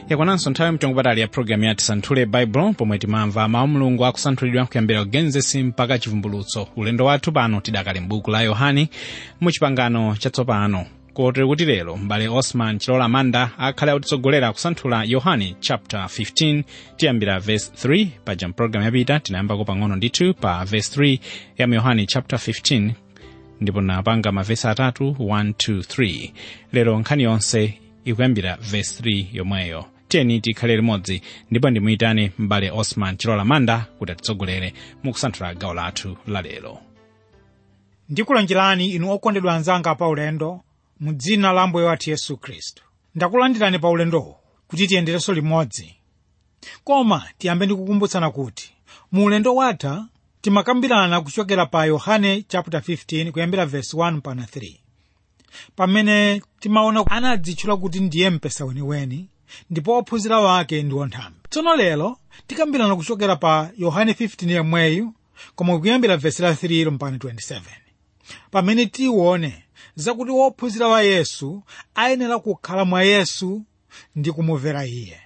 yakwananso nthawi mtengo patali ya programu ya tisanthule baibulo pomwe timamva mawu mulungu akusanthulidwa kuyambira kugenesi mpaka chivumbulutso ulendo wathu pano tidakali m'buku la yohane mu chipangano chatsopano kotero kuti lero m'bale osman chilola manda akhale akutitsogolera kusanthula yohane chapter 15 tiyambira verse 3 paja mpulogalamu yapita tinayambako pang'ono ndithu pa verse 3 ya mu yohane chapter 15 ndipo napanga mavesi atatu 1 2 3 lero nkhani yonse ikuyambira verse 3 yomweyo tiyeni tikhale limodzi ndipo ndimuyitane m'bale osman chilola manda kuti atitsogolere mukusanthula gawo lathu la lero ndikulonjerani inu okondedwa anzanga pa ulendo mu dzina la ambuye wathu yesu khristu ndakulandirani pa ulendowu kuti tiyenderenso limodzi koma tiyambe ndikukumbutsana kuti mu ulendo watha timakambirana kuchokera pa yohane chapter 15 kuyambira verse 1 pana 3 pamene timaona anadzitchula kuti ndiye mpesa weniweni ndipo ophunzira wake ndi onthambi tsono lero tikambirana kuchokera pa yohane 15 yomweyu koma kuyambira verse la 3 mpaka 27 pamene tione zakuti wophunzira wa yesu ayenera kukhala mwa yesu ndi kumumvera iye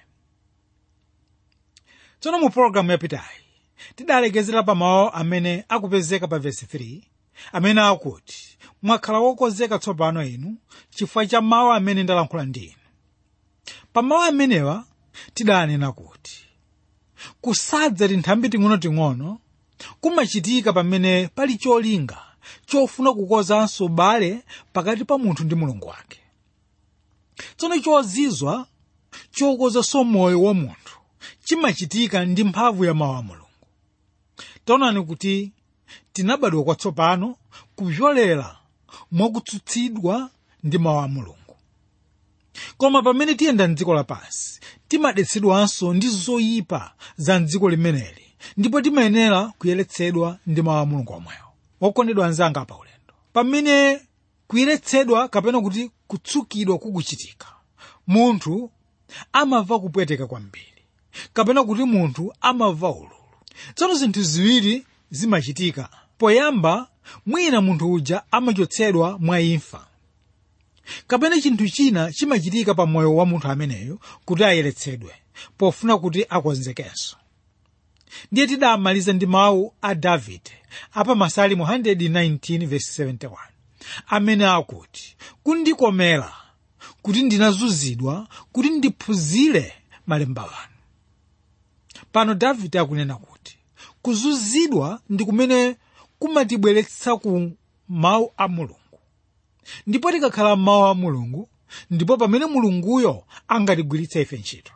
tsono mu pologalamu yapitayi tidalekezera pa mawu amene akupezeka pa vesi 3 amene akuti mwakhala wokonzeka tsopano inu chifukwa cha mawu amene ndalankhula ndi inu pa mawu amenewa tidanena kuti kusadza tinthambi ting'onoting'ono kumachitika pamene pali cholinga chofuna kukozanso ubale pakati pa munthu ndi mulungu wake tsono chozizwa chokozanso moyo wa munthu chimachitika ndi mphamvu ya mawu a mulungu taonani kuti tinabadwa kwatsopano kupyolera mwakutsutsidwa ndi mawu a mulungu koma pamene tiyenda mdziko lapansi timadetsedwanso ndi zoyipa za mdziko limeneli ndipo timayenera kuyeretsedwa ndi mawu a mulungu omwewo okondedwa anzanga pa ulendo pamene kuyeretsedwa kapena kuti kutsukidwa kukuchitika munthu amamva kupweteka kwambiri kapena kuti munthu amamva ululu tsono zinthu ziwiri zimachitika poyamba mwina munthu uja amachotsedwa mwa imfa kapena chinthu china chimachitika pa moyo wa munthu ameneyo kuti ayeretsedwe pofuna kuti akonzekenso ndiye tidamaliza ndi mawu a davide apa masalimu 119:71 amene akuti kundikomera kuti ndinazunzidwa kuti ndiphunzire malemba wanu pano davide akunena kuti kuzunzidwa ndi kumene kumatibweretsa ku mawu a mulungu ndipo tikakhala mawu a mulungu ndipo pamene mulunguyo angatigwiritse ife ntchito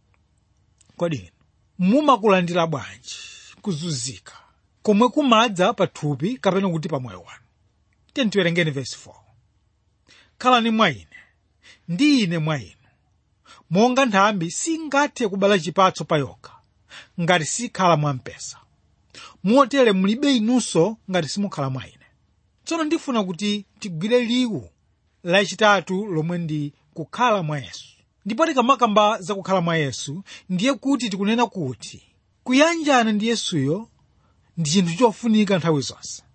kodi inu mumakulandira bwanji kuzunzika komwe kumadza pa thupi kapena kuti pa moyo wanu tiye tiwerengeni vesi 4 khalani mwa ine ndi ine mwa inu monga nthambi singathe kubala chipatso pa yokha ngati sikhala mwa mpesa motere mulibe inunso ngati simukhala mwa ine tsono ndifuna kuti tigwire liwu lachitatu lomwe ndi kukhala mwa yesu ndipo tikamakamba za kukhala mwa yesu ndiye kuti tikunena kuti kuyanjana ndi yesuyo ndi chinthu chofunika nthawi zonse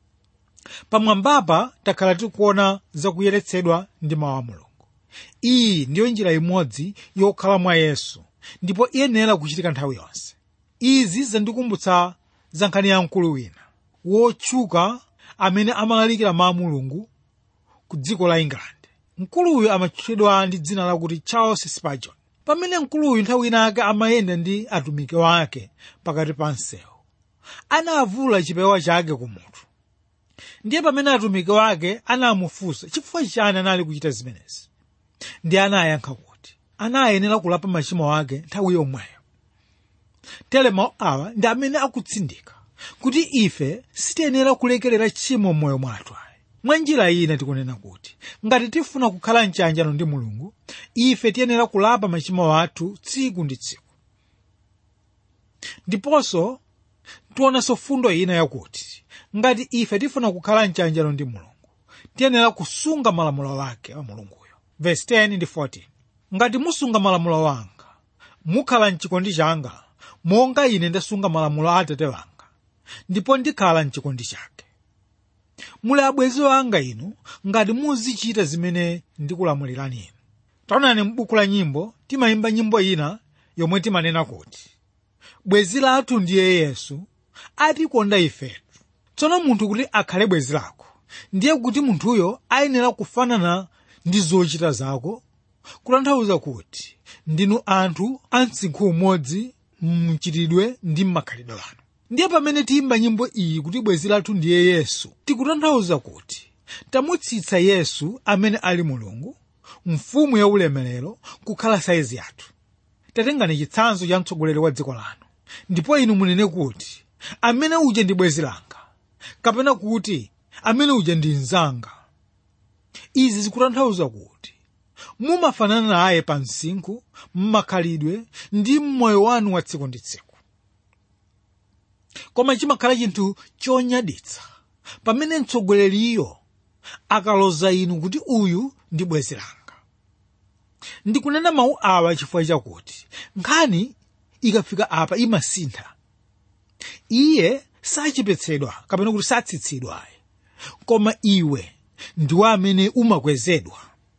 pamwambapa takhala tikuona zakuyeretsedwa ndi mawu a mulungu iyi ndiyo njira imodzi yokhala mwa yesu ndipo iyenera kuchitika nthawi yonse izi zandikumbutsa za nkhani ya mkulu wina wotchuka amene amalalikira mawu a mulungu ku dziko la england mkuluyu amatchedwa ndi dzina lakuti charles spurgeon pamene mkuluyu nthawi inake amayenda ndi atumiki wake pakati pa msewu anavula chipewa chake ku mutu ndiye pamene atumiki wake anamufunsa chifukwa chani anali kuchita zimenezi ndiye anayankha kuti anayenera kulapa machimo ake nthawi yomweyo tere mawu awa ndi amene akutsindika kuti ife sitiyenera kulekerera tchimo m'moyo mwathu ayi mwa njira ina tikunena kuti ngati tifuna kukhala mchanjano ndi mulungu ife tiyenera kulapa machimo athu tsiku ndi tsiku ndiponso tionanso fundo ina yakuti ngati ife tifuna kukhala mchanjano ndi mulungu tiyenera kusunga malamulo ake a mulunguyo verse 10 ndi 14 ngati musunga malamulo wanga mukhala mchikondi changa monga ine ndasunga malamulo a atate wanga ndipo ndikhala mchikondi chake muli abwenzi wanga inu ngati muzichita zimene ndikulamulirani inu taonani m'buku la nyimbo timayimba nyimbo ina yomwe timanena kuti bwenzi lathu ndiye yesu atikonda ifetu tsono munthu kuti akhale bwenzi lako ndiye kuti munthuyo ayenera kufanana ndi zochita zako kutanthauza kuti ndinu anthu a msinkhu umodzi mchitidwe ndi m'makhalidwe anu ndiye pamene tiyimba nyimbo iyi kuti bwenzi lathu ndiye yesu tikutanthauza kuti tamutsitsa yesu amene ali mulungu mfumu ya ulemerero kukhala saizi yathu tatengani chitsanzo cha mtsogoleri wa dziko lanu ndipo inu munene kuti amene uja ndi bwenzi langa kapena kuti amene uja ndi mnzanga izi zikutanthauza kuti mumafanana naye pa msinkhu mmakhalidwe ndi mmoyo wanu wa tsiku ndi tsiku koma chimakhala chinthu chonyaditsa pamene mtsogoleriyo akaloza inu kuti uyu ndi bwenzi langa ndikunena mawu awa chifukwa chakuti nkhani ikafika apa imasintha iye sachepetsedwa kapena kuti satsitsidwa koma iwe ndiwe amene umakwezedwa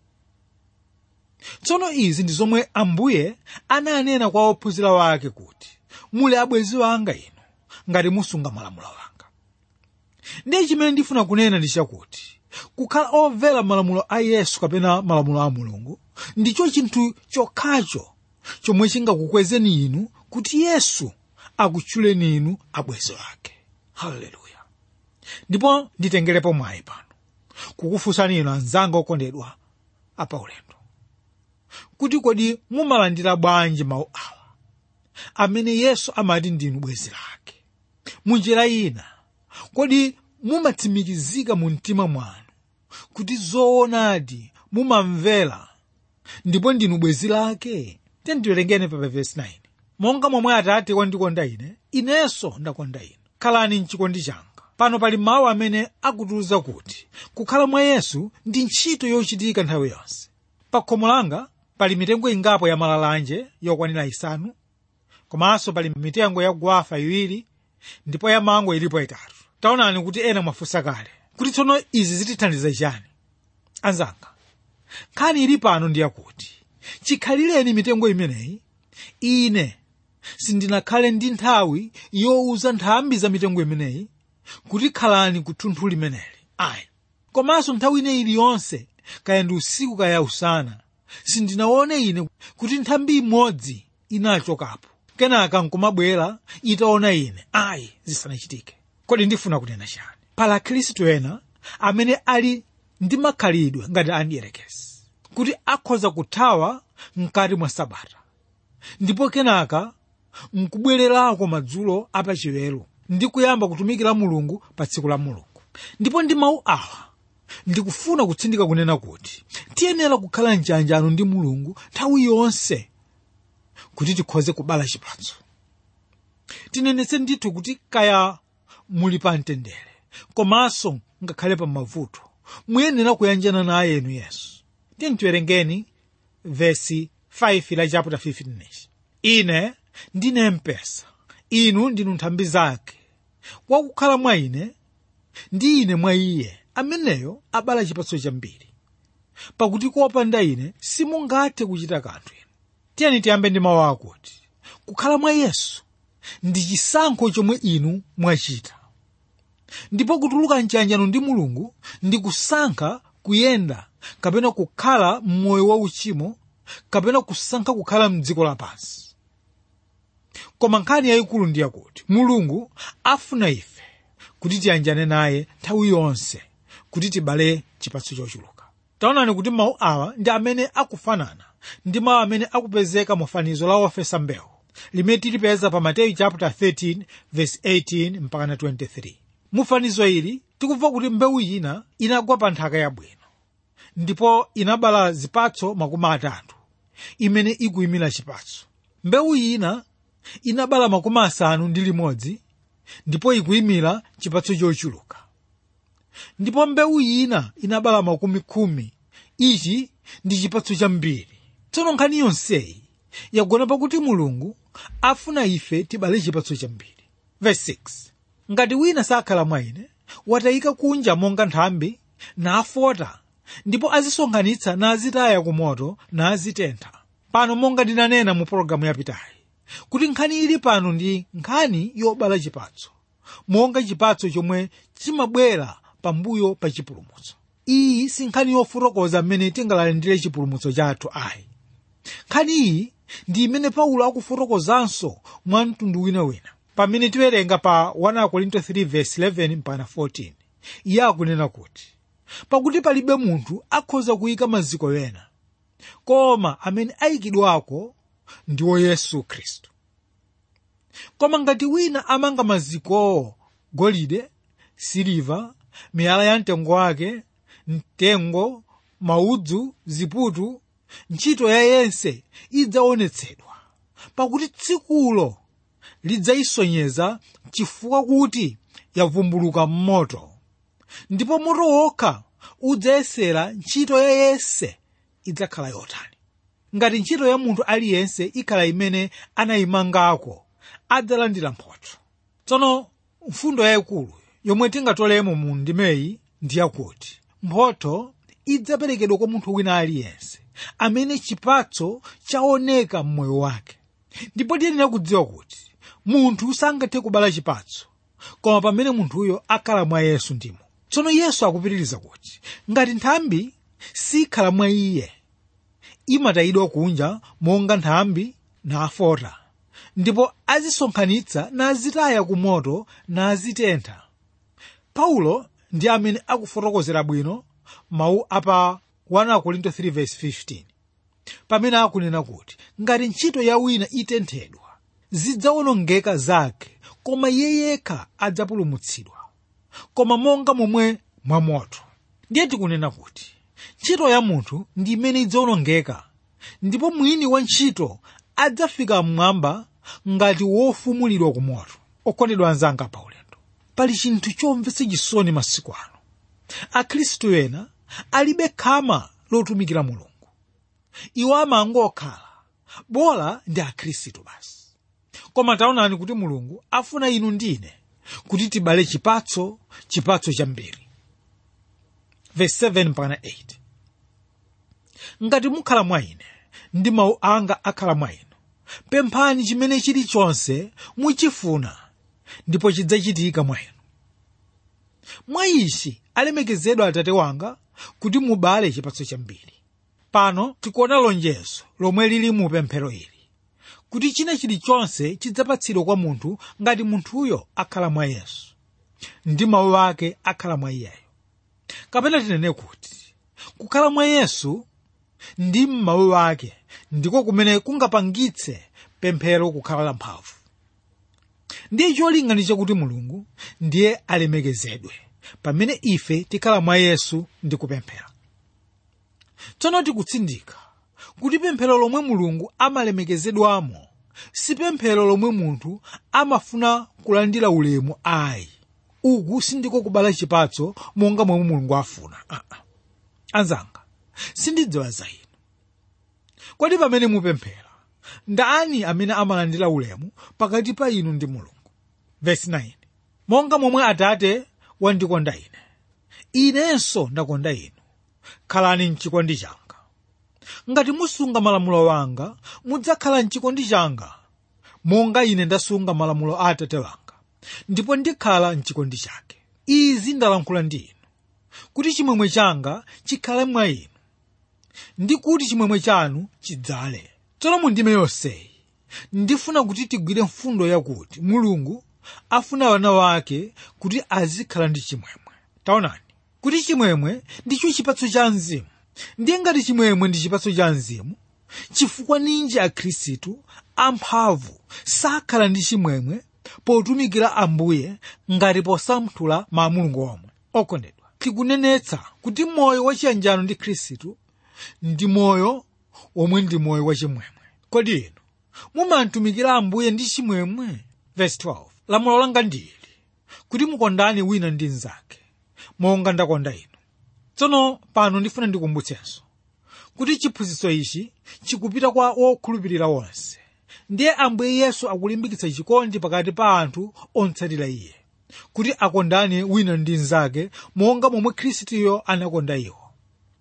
tsono izi ndi zomwe ambuye ananena kwa ophunzira wake kuti muli abwenzi wanga inu ngati musunga malamulo anga ndiye chimene ndifuna kunena ndi chakuti kukhala omvera malamulo a yesu kapena malamulo a mulungu ndicho chinthu chokhacho chomwe chingakukwezeni inu kuti yesu akutchuleni inu abwenzi wake haleluya ndipo nditengerepo mwayi pano kukufunsani inu anzanga okondedwa apaulendo kuti kodi mumalandira bwanji mawu awa amene yesu amati ndinu bwenzi lake munjira ina kodi mumatsimikizika mu mtima mwanu kuti zoonadi mumamvera ndipo ndinu bwenzi lake tendiwerengeni pa vesi 9 monga momwe atate wandikonda ine inenso ndakonda inu khalani mchikondi changa pano pali mawu amene akutiuza kuti kukhala mwa yesu ndi ntchito yochitika nthawi yonse pa khomo langa pali mitengo ingapo ya malalanje yokwanira isanu komanso pali mitengo ya gwafa iwiri ndipo ya mango ilipo itatu taonani kuti ena mwafunsa kale kuti tsono izi zitithandiza chani anzanga nkhani ili pano ndi yakuti chikhalireni mitengo imeneyi ine sindinakhale ndi nthawi yowuza nthambi za mitengo imeneyi kuti khalani ku thunthu limeneli ayi komanso nthawi ine iliyonse kaya ndi usiku kaya usana sindinaone ine kuti nthambi imodzi inachokapo kenaka nkumabwera itaona ine ayi zisanachitike kodi ndifuna kunena chani pala akhristu ena amene ali ndi makhalidwe ngati andiyerekezi kuti akhoza kuthawa mkati mwa sabata ndipo kenaka nkubwererako madzulo apachiwelo ndi kuyamba kutumikira mulungu pa tsiku la mulungu ndipo ndi mawu awa ndikufuna kutsindika kunena kuti tiyenera kukhala mchanjano ndi mulungu nthawi yonse kuti tikhoze kubala chipatso tinenetse ndithu kuti kaya muli pa mtendere komanso ngakhale pa mavuto muyenera kuyanjana naye enu yesu tiye tiwerengeni vesi 5 la chapter 15 ine ndine mpesa inu ndinu nthambi zake wakukhala mwa ine ndi ine mwa iye ameneyo abala chipatso chambiri pakuti kopanda ine simungathe kuchita kanthu inu tiyeni tiyambe ndi mawu akuti kukhala mwa yesu ndi chisankho chomwe inu mwachita ndipo kutuluka mchanjano ndi mulungu ndi kusankha kuyenda kapena kukhala m'moyo wa uchimo kapena kusankha kukhala mdziko lapansi koma nkhani yayikulu ndi yakuti mulungu afuna ife kuti tiyanjane naye nthawi yonse kuti tibale chipatso chochuluka taonani kuti mawu awa ndi amene akufanana ndi mawu amene akupezeka mu fanizo la ofesa mbewu limene tilipeza pa mateyu chapter 13 verse 18 mpaka na 23 mu fanizo ili tikumva kuti mbewu ina inagwa pa nthaka yabwino ndipo inabala zipatso makumi atatu imene ikuyimira chipatso mbewu ina inabala makumi asanu ndi limodzi ndipo ikuyimira chipatso chochuluka ndipo mbewu ina inabala makumi khumi ichi ndi chipatso chambiri tsono nkhani yonseyi yagona pakuti mulungu afuna ife tibale chipatso chambiri verse 6 ngati wina sakhala mwa ine watayika kunja monga nthambi nafota ndipo azisonkhanitsa nazitaya ku moto nazitentha pano monga ndinanena mu pologalamu yapitayi kuti nkhani ili pano ndi nkhani yobala chipatso monga chipatso chomwe chimabwera pambuyo pa chipulumutso iyi si nkhani yofotokoza mmene tingalandire chipulumutso chathu ayi nkhani iyi ndi imene paulo akufotokozanso mwa mtundu winawina pamene tiwerenga pa 1 korinto 3:11 mpaka 14 iye akunena kuti pakuti palibe munthu akhoza kuyika maziko ena koma amene ayikidwako ndiwo yesu khristu koma ngati wina amanga mazikowo golide siliva miyala ya mtengo wake mtengo maudzu ziputu ntchito ya yense idzaonetsedwa pakuti tsikulo lidzayisonyeza chifukwa kuti yavumbuluka m'moto ndipo moto wokha udzayesera ntchito ya yense idzakhala yotani ngati ntchito ya munthu aliyense ikhala imene anayimangako adzalandira mphotho tsono mfundo yayikulu yomwe tingatolemo mu ndimeyi ndi yakuti mphotho idzaperekedwa kwa munthu wina aliyense amene chipatso chaoneka m'moyo wake ndipo tiyenera kudziwa kuti munthu sangathe kubala chipatso koma pamene munthuyo akhala mwa yesu ndimo tsono yesu akupitiriza kuti ngati nthambi sikhala mwa iye imatayidwa kunja monga nthambi nafota ndipo azisonkhanitsa nazitaya ku moto nazitentha paulo ndi amene akufotokozera bwino mawu apa 1 korinto 3:15 pamene akunena kuti ngati ntchito ya wina itenthedwa zidzawonongeka zake koma iye yekha adzapulumutsidwa koma monga momwe mwamoto ndiye tikunena kuti ntchito ya munthu ndi imene idzawonongeka ndipo mwini wa ntchito adzafika mmwamba ngati wofumulidwa ku moto okondedwa anzanga pa ulendo pali chinthu chomvetsa chisoni masiku ano akhristu ena alibe khama lotumikira mulungu iwo amangokhala bola ndi akhristu basi koma taonani kuti mulungu afuna inu ndine kuti tibale chipatso chipatso chambiri verse 7 mpaka 8 ngati mukhala mwa ine ndi mawu anga akhala mwa inu pemphani chimene chilichonse muchifuna ndipo chidzachitika mwa inu mwa ichi alemekezedwa atate wanga kuti mubale chipatso chambiri pano tikuona lonjezo lomwe lili mu pemphero ili kuti china chilichonse chidzapatsidwa kwa munthu ngati munthuyo akhala mwa yesu ndi mawu ake akhala mwa iyeyo kapena tinene kuti kukhala mwa yesu ndi m'mawu ake ndiko kumene kungapangitse pemphero kukhala la mphamvu ndiye cholinga ndi chakuti mulungu ndiye alemekezedwe pamene ife tikhala mwa yesu ndi kupemphera tsono tikutsindika kuti pemphero lomwe mulungu amalemekezedwamo si pemphero lomwe munthu amafuna kulandira ulemu ayi uku sindiko kubala chipatso monga momwe mulungu afuna uh -uh. anzanga sindidziwa za inu kodi pamene mupemphera ndani amene amalandira ulemu pakati pa inu ndi mulungu vesi 9 monga momwe atate wandikonda ine inenso ndakonda inu khalani mchikondi changa ngati musunga malamulo wanga mudzakhala mchikondi changa monga ine ndasunga malamulo a atate wanga ndipo ndikhala mchikondi chake izi ndalankhula ndi inu kuti chimwemwe changa chikhale mwa inu ndi kuti chimwemwe chanu chidzale tsono mundime yonseyi ndifuna kuti tigwire mfundo yakuti mulungu afuna wana wake kuti azikhala ndi chimwemwe taonani kuti chimwemwe ndicho chipatso cha mzimu ndiye ngati chimwemwe ndi chipatso cha mzimu chifukwa ninji akhristu amphamvu sakhala ndi chimwemwe potumikira ambuye ngati posamphula ma mulungu omwe okondedwa tikunenetsa kuti moyo wachiyanjano ndi khristu ndi moyo omwe ndi moyo wachimwemwe kodi inu mumatumikira ambuye ndi chimwemwe verse 12 lamulo langa ndili kuti mukondane wina ndi mnzake monga ndakonda inu tsono pano ndifuna ndikumbutsenso kuti chiphunzitso ichi chikupita kwa wokhulupirira wonse ndiye ambuye yesu akulimbikitsa chikondi pakati pa anthu otsatira iye kuti akondane wina ndi mnzake monga momwe khristuyo anakonda iwo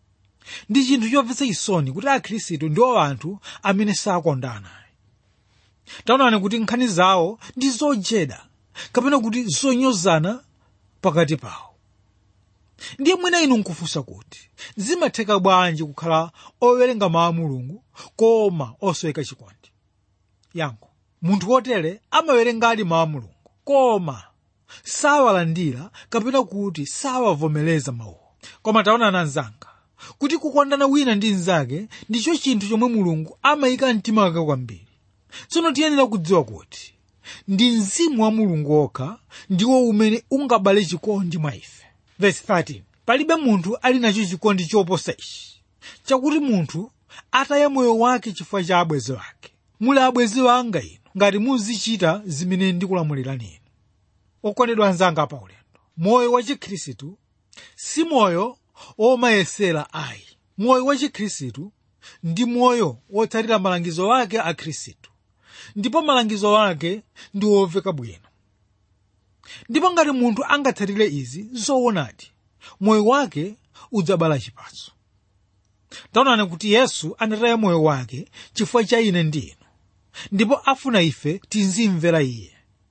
ndi chinthu chomvetsa chisoni kuti akhristu ndiwo anthu amene sakondana taonani kuti nkhani zawo ndi zojeda kapena kuti zonyozana pakati pawo ndiye mwina inu nkufunsa kuti zimatheka bwanji kukhala owerenga mawu a mulungu koma osoweka chikondi yankho munthu wotere amawerengadi mawu a mulungu koma sawalandira kapena kuti sawavomereza mawuwo koma taonani anzanga kuti kukondana wina ndi mnzake ndicho chinthu chomwe mulungu amayika mtima wake kwambiri tsono tiyenera kudziwa kuti ndi mzimu wa mulungu wokha ndiwo umene ungabale chikondi mwa ife verse 13 palibe munthu ali nacho chikondi choposa ichi chakuti munthu ataya moyo wake chifukwa cha abwenzi wake muli abwenzi wanga inu ngati muzichita zimene ndikulamulirani inu okondedwa anzanga pa ulendo moyo wa chikhristu si moyo womayesera ayi moyo wa chikhristu ndi moyo wotsatira malangizo ake a khristu ndipo malangizo ake ndi womveka bwino ndipo ngati munthu angatsatire izi zoonadi moyo wake udzabala chipatso taonani kuti yesu anataya moyo wake chifukwa cha ine ndi inu ndipo afuna ife tizimvera iye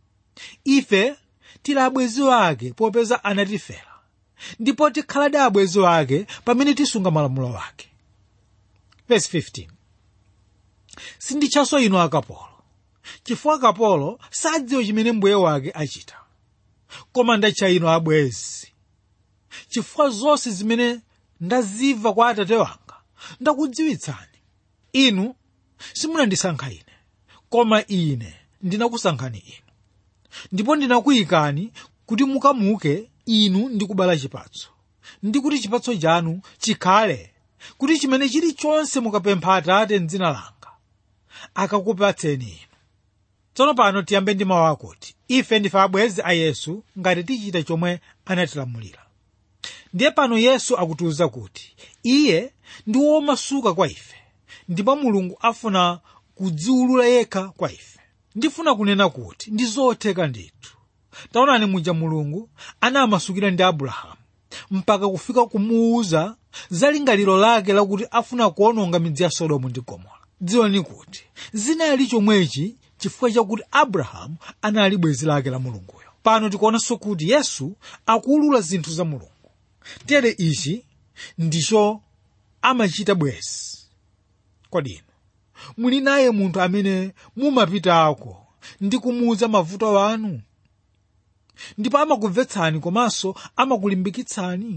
ife tili abwenzi wake popeza anatifera ndipo tikhaladi abwenzi wake pamene tisunga malamulo ake verse 15 sinditchanso inu akapolo chifukwa kapolo sadziwa chimene mbuye wake achita koma ndatcha inu abwenzi chifukwa zonse zimene ndazimva kwa atate wanga ndakudziwitsani inu simunandisankha ine koma ine ndinakusankhani inu ndipo ndinakuyikani kuti mukamuke inu ndi kubala chipatso ndi kuti chipatso chanu chikhale kuti chimene chilichonse mukapempha atate m'dzina langa akakupatseni inu tsono pano tiyambe ndi mawu akuti ife ndife abwenzi a yesu ngati tichita chomwe anatilamulira ndiye pano yesu akutiwuza kuti iye ndi womasuka kwa ife ndipo mulungu afuna kudziwulula yekha kwa ife ndifuna kunena kuti ndi zotheka ndithu taonani muja mulungu anamasukira ndi abrahamu mpaka kufika kumuwuza za lingaliro lake lakuti afuna kuononga midzi ya sodomu ndi gomora dziwani kuti zinali chomwechi chifukwa chakuti abrahamu anali bwenzi lake la mulunguyo pano tikuonanso kuti yesu akuwulula zinthu za mulungu tere ichi ndicho amachita bwenzi kodi inu muli naye munthu amene mumapitako ndi kumuwuza mavuto anu ndipo amakumvetsani komanso amakulimbikitsani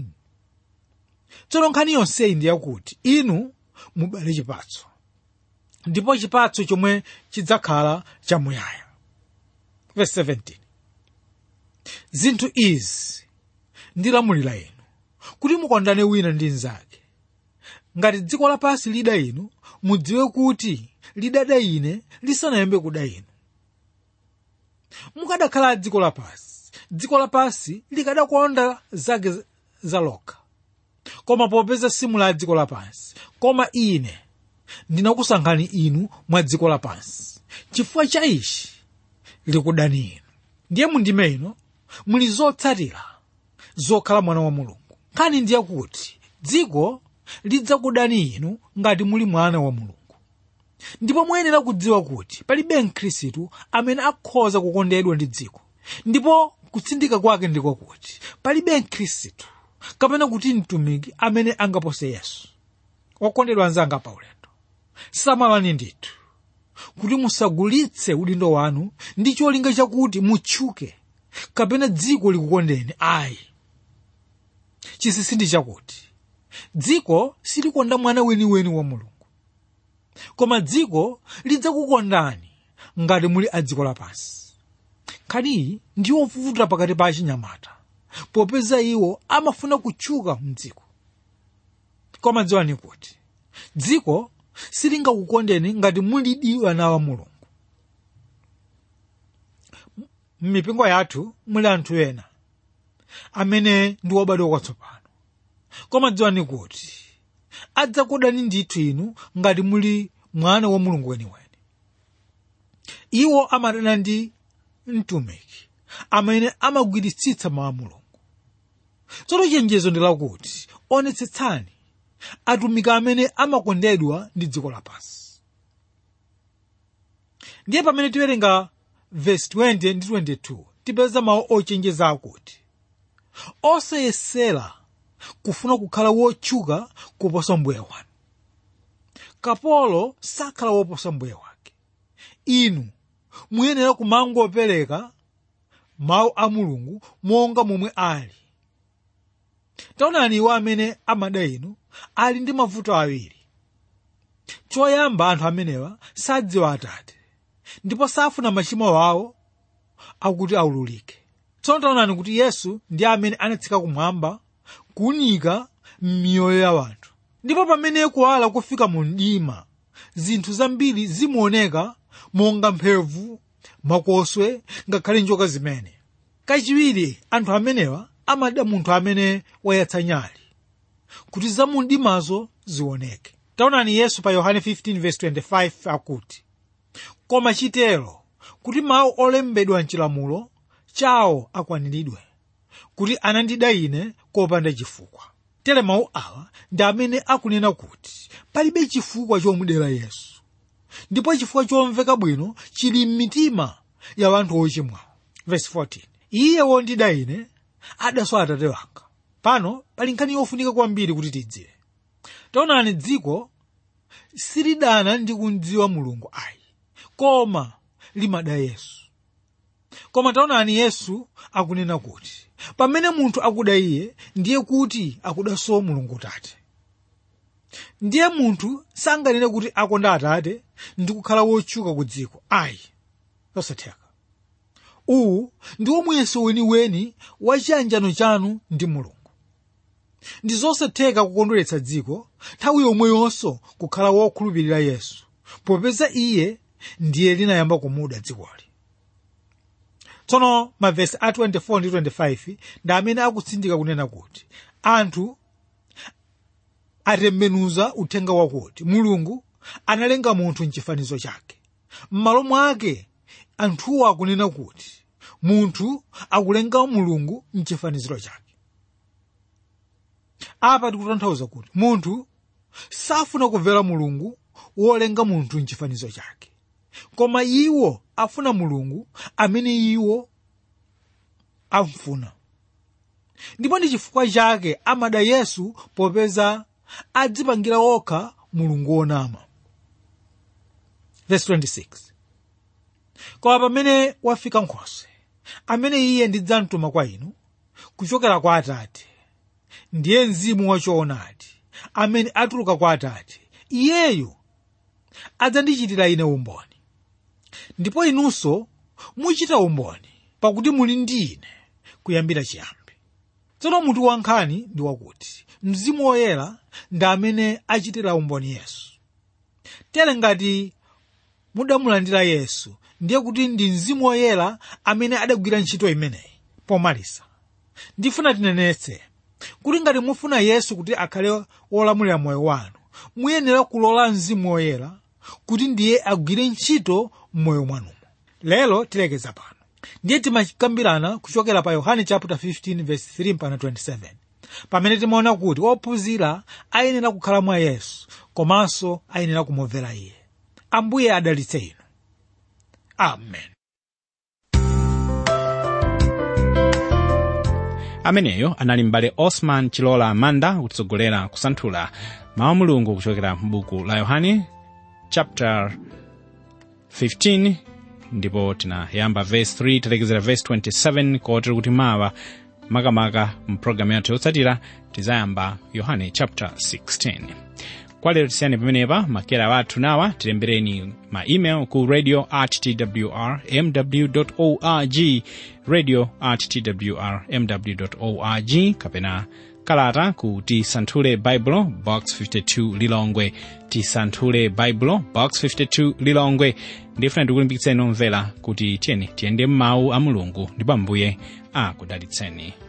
tsono nkhani yonseyi ndi yakuti inu mubale chipatso ndipo chipatso chomwe chidzakhala chamuyaya verse 17 zinthu izi ndilamulira inu kuti mukondane wina ndi mnzake ngati dziko lapansi lida inu mudziwe kuti lidada ine lisanayambe kuda inu mukadakhala dziko lapansi dziko lapansi likadakonda zake za lokha koma popeza simu la dziko lapansi koma ine ndinakusankhani inu mwa dziko lapansi chifukwa cha ichi likudani inu ndiye mundime ino muli zotsatira zokhala mwana wa mulungu nkhani ndiye kuti dziko lidzakudani inu ngati muli mwana wa mulungu ndipo muyenera kudziwa kuti palibe mkhristu amene akhoza kukondedwa ndi dziko ndipo kutsindika kwake ndiko kuti palibe mkhristu kapena kuti mtumiki amene angapose yesu okondedwa anzanga pa ulendo samalani ndithu kuti musagulitse udindo wanu ndi cholinga chakuti mutchuke kapena dziko likukondeni ayi chinsinsi ndi chakuti dziko silikonda mwana weniweni wa mulungu koma dziko lidzakukondani ngati muli a dziko lapansi nkhaniyi ndi yovuta pakati pa achinyamata popeza iwo amafuna kutchuka mdziko koma dziwani kuti dziko silingakukondeni ngati muli ana wa mulungu m'mipingo yathu muli anthu ena amene ndi obadwa kwatsopano koma dziwani kuti adzakudani ndithu inu ngati muli mwana wa mulungu weniweni iwo amadana ndi mtumiki amene amagwiritsitsa mawu a mulungu tsono chenjezo ndi lakuti onetsetsani atumiki amene amakondedwa ndi dziko lapansi ndiye pamene tiwerenga vesi 20 ndi 22 tipeza mawu ochenjeza akuti osayesera kufuna kukhala wotchuka kuposa mbuye wanu kapolo sakhala woposa mbuye wake inu muyenera kumangopereka mawu a mulungu monga momwe ali taonani iwo amene amada inu ali ndi mavuto awiri choyamba anthu amenewa sadziwa atate ndipo safuna machimo awo akuti aululike tsono taonani kuti yesu ndi amene anatsika kumwamba kuwunika m'miyoyo ya wanthu ndipo pamene kuwala kufika mu mdima zinthu zambiri zimaoneka monga mphevu makoswe ngakhale njoka zimene kachiwiri anthu amenewa amada munthu amene wayatsa nyali kuti za mu mdimazo zioneke taonani yesu pa yohane 15:25 akuti koma chitero kuti mawu olembedwa mchilamulo chawo akwaniridwe kuti anandida ine kopanda chifukwa tere mawu awa ndi amene akunena kuti palibe chifukwa chomudera yesu ndipo chifukwa chomveka bwino chili m'mitima ya anthu ochimwawo verse 14 iye wondida ine adaswa atate wanga pano pali nkhani yofunika kwambiri kuti tidziwe taonani dziko silidana ndi kudziwa mulungu ayi koma limada yesu koma taonani yesu akunena kuti pamene munthu akuda iye ndiye kuti akudanso mulungu tate ndiye munthu sanganene kuti akonda atate ndi kukhala wotchuka ku dziko ayi zosatheka uwu ndiwo muyeso weniweni wa chiyanjano chanu ndi mulungu ndi zosatheka kukondweretsa dziko nthawi yomweyonso kukhala wokhulupirira yesu popeza iye ndiye linayamba kumuda dzikoli tsono mavesi a 24 ndi 25 ndi amene akutsindika kunena kuti anthu atembenuza uthenga wakuti mulungu analenga munthu mchifanizo chake m'malo mwake anthuwo akunena kuti munthu akulenga mulungu mchifaniziro chake apa tikutanthauza kuti munthu safuna kumvera mulungu wolenga munthu mchifanizo chake koma iwo afuna mulungu amene iwo amfuna ndipo ndi chifukwa chake amada yesu popeza adzipangira okha mulungu wonama verse 26 koma pamene wafika nkhoswe amene iye ndidzamtuma kwa inu kuchokera kwa atate ndiye mzimu wachoonadi amene atuluka kwa atate iyeyo adzandichitira ine umboni ndipo inunso muchita umboni pakuti muli ndi ine kuyambira chiyambi tsono mutu wankhani ndi wakuti mzimu woyera ndi amene achitira umboni yesu tere ngati mudamulandira yesu ndiye kuti ndi mzimu woyera amene adagwira ntchito imeneyi pomalisa ndifuna tinenetse kuti ngati mufuna yesu kuti akhale wolamulira moyo wanu muyenera kulola mzimu woyera kuti ndiye agwire ntchito m'moyo mwanumo lero tilekeza pano ndiye timakambirana kuchokera pa yohane chapter 15 verse 3 mpaka 27 pamene timaona kuti ophunzira ayenera kukhala mwa yesu komanso ayenera kumumvera iye ambuye adalitse inu amen ameneyo anali m'bale osman chilola amanda kutitsogolera kusanthula mawu a mulungu kuchokera m'buku la yohane chapter 15 ndipo tinayamba verse 3 talekezera verse 27 kotero kuti mawa makamaka mpulogalamu yathu yotsatira tizayamba yohane chapter 16 kwa lero tisiyane pamenepa makera wathu nawa tilembereni ma email ku radio at twr mw org radio at twr mw org kapena kalata ku tisanthule baibulo box 52 lilongwe tisanthule baibulo box 52 lilongwe ndifuna ndikulimbikitseni omvera kuti tiyeni tiyende m'mawu a mulungu ndipo ambuye akudalitseni